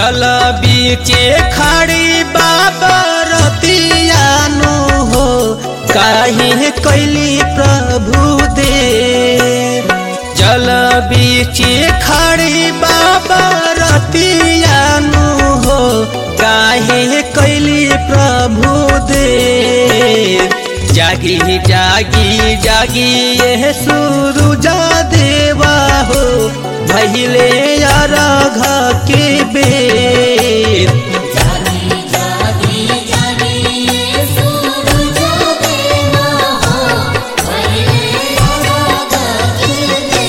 जल बीचे खड़ी बाबा रतियानु हो काहे कैली प्रभु दे जल बीचे खड़ी बाबा रतियानु हो काहे कैली प्रभु दे जागी जागी जागी ये सूरुजा देवा हो भहिले अरघ के बेर जागी जागी जागी ये सूरज देवा हो पहले राग गिरते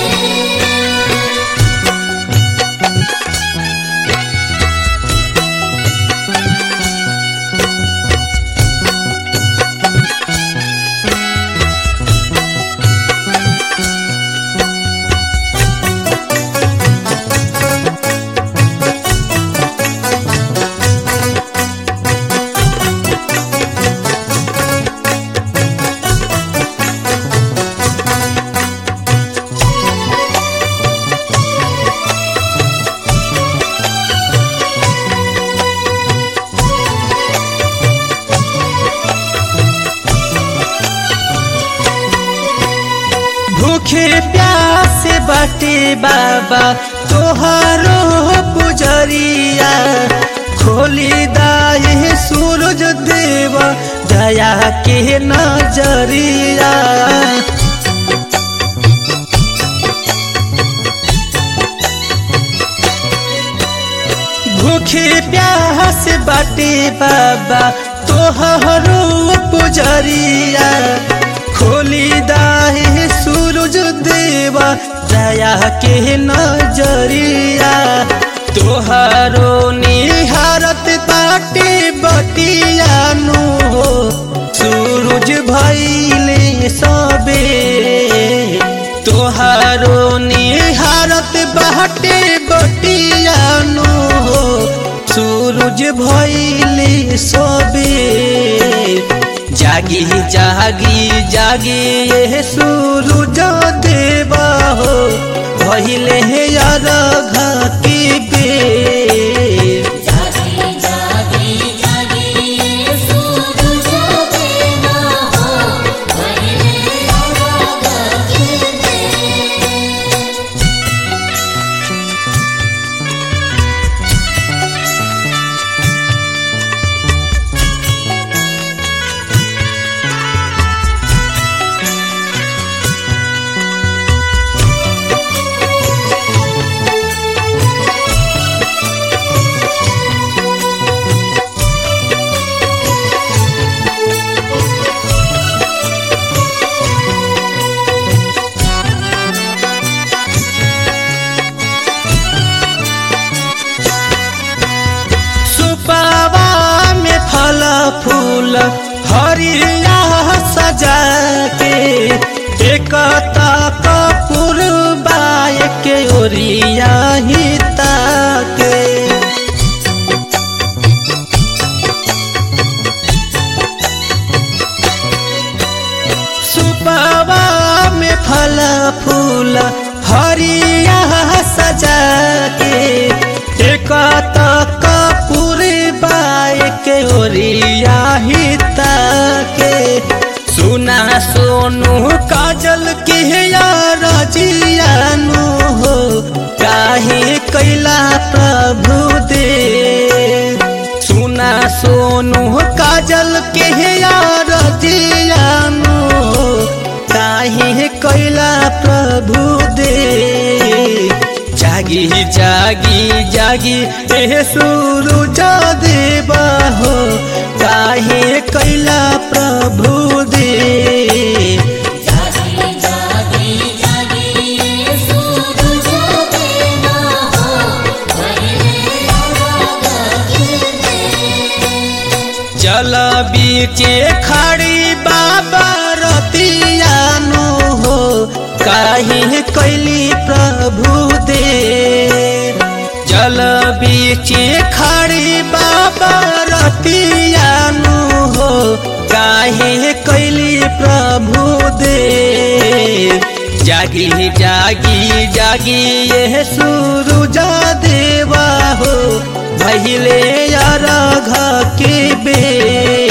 भूखे प्यास बाटे बाबा तोहारो पुजरिया खोली दाए सूरज देव दया के नजरिया भूखे प्यास बाटे बाबा तोहरो पुजरिया खोली दाहे सूरज देवा दया के नजरिया तोहरो निहारत बाटे बतियानु हो सूरज भैले सबे तोहारो निहारत बाटे बटियानु हो सूरज भैले सबे जागी जागी जागी ये सूरज देवा हो भैले अरघ के बेर जागी जागी जागी ये सूरज देवा हो पहले राग गिरते सुपावा में फल फूल हरिया सजा के एक कपूर बाय के ओरिया ही ताके सुपावा में फल फूल हरिया सजा के एक कपूर बाय के ओरिया ही ताके सुना सोनू काजल के यार जियानु हो काहे कैला प्रभु दे सुना सोनू काजल के यार जियानु हो काहे कैला प्रभु दे जागी जागी जागी ए सूरज देवा हो काहे कैला प्रभु दे जागी जागी जागी ये सूरज देवा हो पहले राग गिरते जल बीचे खड़ी बाबा रतियानु हो काहे कैली प्रभु दे जल बीचे खड़ी बाबा रतियानु हो काहे कैली प्रभु दे जागी जागी जागी ये सूरुजा देवा हो भैले अरघ के बेर